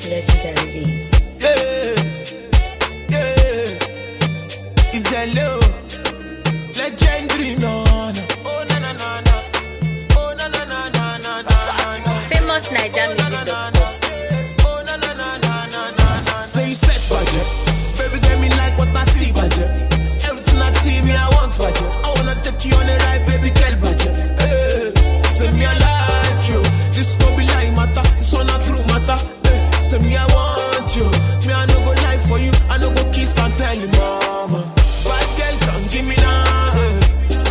legendary days. Yeah, yeah. It's hello. Legendary, no, no. Oh, na, na, na, na. Oh, na, na, na, na, na, na, na. Famous Naija music.com. Oh, na, na, na, na, na, na, na. Say you set budget. Baby, get me like what I see budget. Everything I see me, I want budget. I wanna take you on a ride, baby, girl budget. Hey, say me, I like you. This no be lie matter. This one not true matter. Hey, say me, I want you. Me, I no go lie for you. I no go kiss and tell you, mama. Bad girl, come give me now. Hey.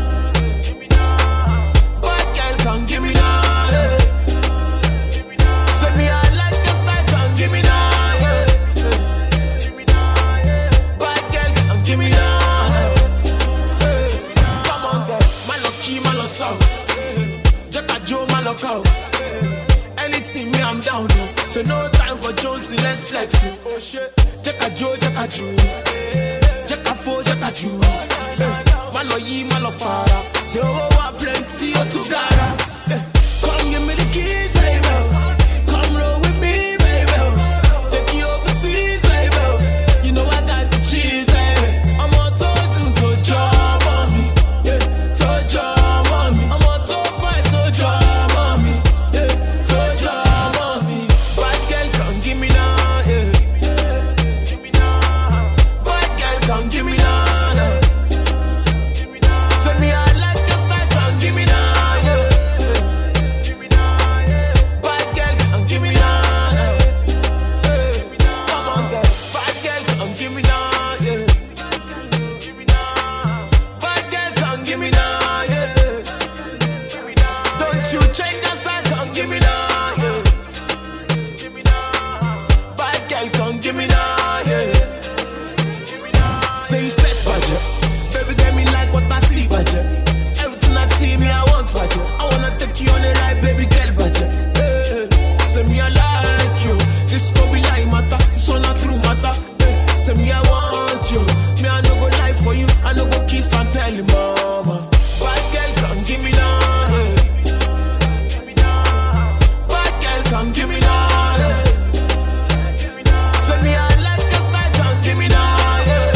Bad girl, come give me now. Hey. Say me, I like your style, come give me now. Yeah. Bad girl, come give me now. Hey. Come on, girl, my lucky, my love song. Jacka Joe, my luck out. Anything me, I'm down. oh. So no time for Jonesy, let's flex. oh. Oh shit, Jacka Joe, Jacka Joe. Jacka Fo, Jacka Joe. Hey. My loyi, my luck para. Say oh, what plenty, oh, to gara. Hey. Come give me the keys, baby. Come roll with me, baby. Take you overseas, baby. You know I got the cheese, baby. I'm on to do to job on me. Yeah, to job on me. I'm on to fight to job on me. Yeah, to job on me. Bad girl, come give me now. Yeah. Bad girl, come give me now. yeah. Say me, I like your style, come give me now. Yeah. Bad girl, come give me now. yeah. Come on, girl. Bad girl, come give me now. Yeah. Bad girl, come give me now. Yeah. Don't you change your style, come give me now. Yeah. Bad girl, come give me now. Yeah. Say you set budget. Baby, get me like what I see budget. Everything I see me, I want budget. I wanna take you on a ride, baby girl budget. Hey, say me, I like you. This no be lie matter. This one not true matter. Hey, say me, I want you. Me, I no go lie for you. I no go kiss and tell you, mama. Bad girl, come give me now. Hey. Bad girl, come give me now. Hey. Say me, I like your style, come give me now. Yeah.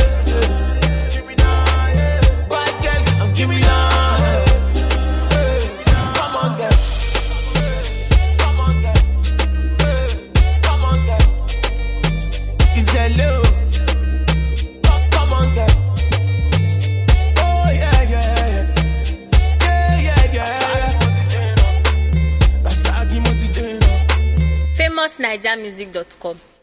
Bad girl, come give me now. Hey, Come on, girl. Come on, girl. Hey, Come on, girl. It's hello. Come, come on, girl. Oh yeah, yeah, yeah, yeah, yeah, yeah. Rasagi Motideno. Famous Naija music.com.